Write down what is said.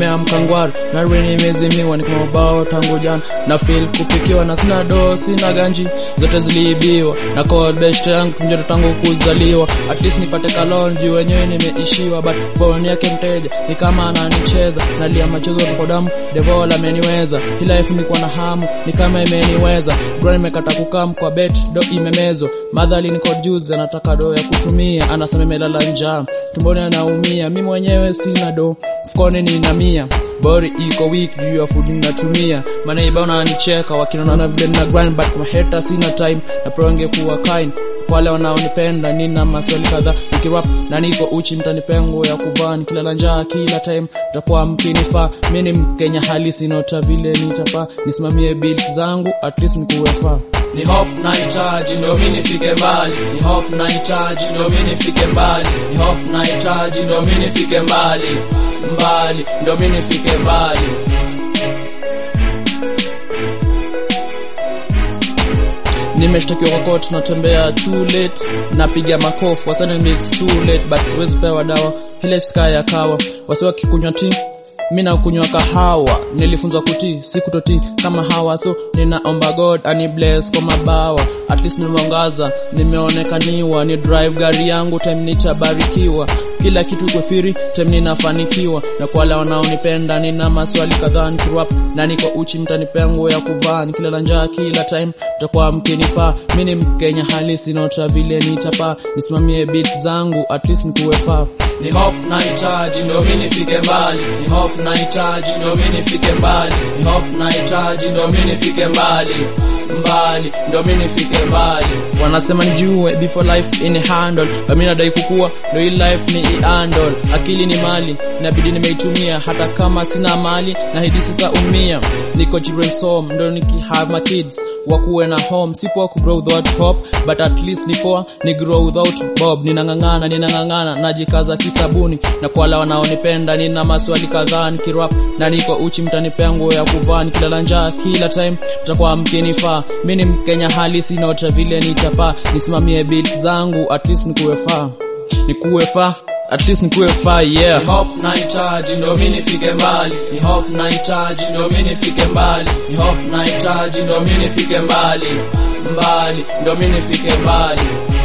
nimeamka ngwari narwe nimezimiwa niko mabao tangu jana na feel kupikiwa na sina do sina ganji zote ziliibiwa na call best yangu mjoto tangu kuzaliwa at least nipate kalon juu wenyewe nimeishiwa but phone yake mteja ni kama ananicheza nalia machezo tuko damu devola ameniweza hii life nilikuwa na hamu ni kama imeniweza bro nimekata kukam kwa bet do imemezwa madhali niko juzi anataka do ya kutumia anasema imelala njaa tumboni anaumia mi mwenyewe sina do mfukoni nina mia bori iko weak juu ya food natumia manaiba wananicheka wakinona vile na grind but my hater sina time na pronge kuwa kind wale wanaonipenda nina maswali kadhaa nikirap na niko uchi mtanipengo ya kuvaa nikilala njaa kila time mtakuwa mkinifaa mi ni mkenya halisi nota vile nitapaa nisimamie bills zangu at least nikuwefaa ni hope nahitaji ndo mi nifike mbali ni hope nahitaji ndo mi nifike mbali ni hope nahitaji ndo mi nifike mbali mbali ndo mi nifike mbali nimeshtakiwa kwa court natembea too late napiga makofu wasani it's too late but siwezi pewa dawa ile sky ya kawa wasi wakikunywa tea mi nakunywa kahawa nilifunzwa kutii si kutotii kama hawa so ninaomba god ani bless kwa mabawa at least nimeongaza nimeonekaniwa ni drive gari yangu time nitabarikiwa kila kitu iko firi time ninafanikiwa na kwa wale wanaonipenda nina maswali kadhaa nikirap na niko uchi mtanipea nguo ya kuvaa nikilala njaa kila time mtakuwa mkinifaa mi ni mkenya halisi naota vile nitapaa nisimamie beats zangu at least nikuwefaa ni hope nahitaji ndo mi nifike mbali ni hope nahitaji ndo mi nifike mbali ni hope nahitaji ndo mi nifike mbali mbali ndo mi nifike mbali wanasema nijue before life in handle mi nadai kukua ndo hii life ni iandol akili ni mali inabidi nimeitumia hata kama sina mali na hidi sitaumia niko children's home ndo niki have my kids wakuwe na home sipoa ku grow without hope but at least ni poa ni grow without bob ninang'ang'ana ninang'ang'ana najikaza kisabuni na kwa wale wanaonipenda nina maswali kadhaa nikirap na niko uchi mtanipea nguo ya kuvaa nikilala njaa kila time mtakuwa mkinifaa mi ni mkenya halisi naota vile nitapaa nisimamie bills zangu at least nikuwefaa nikuwefaa at least nikuwe faa yeah ni hope nahitaji ndo mi nifike mbali ni hope nahitaji ndo mi nifike mbali ni hope nahitaji ndo mi nifike mbali mbali ndo mi nifike mbali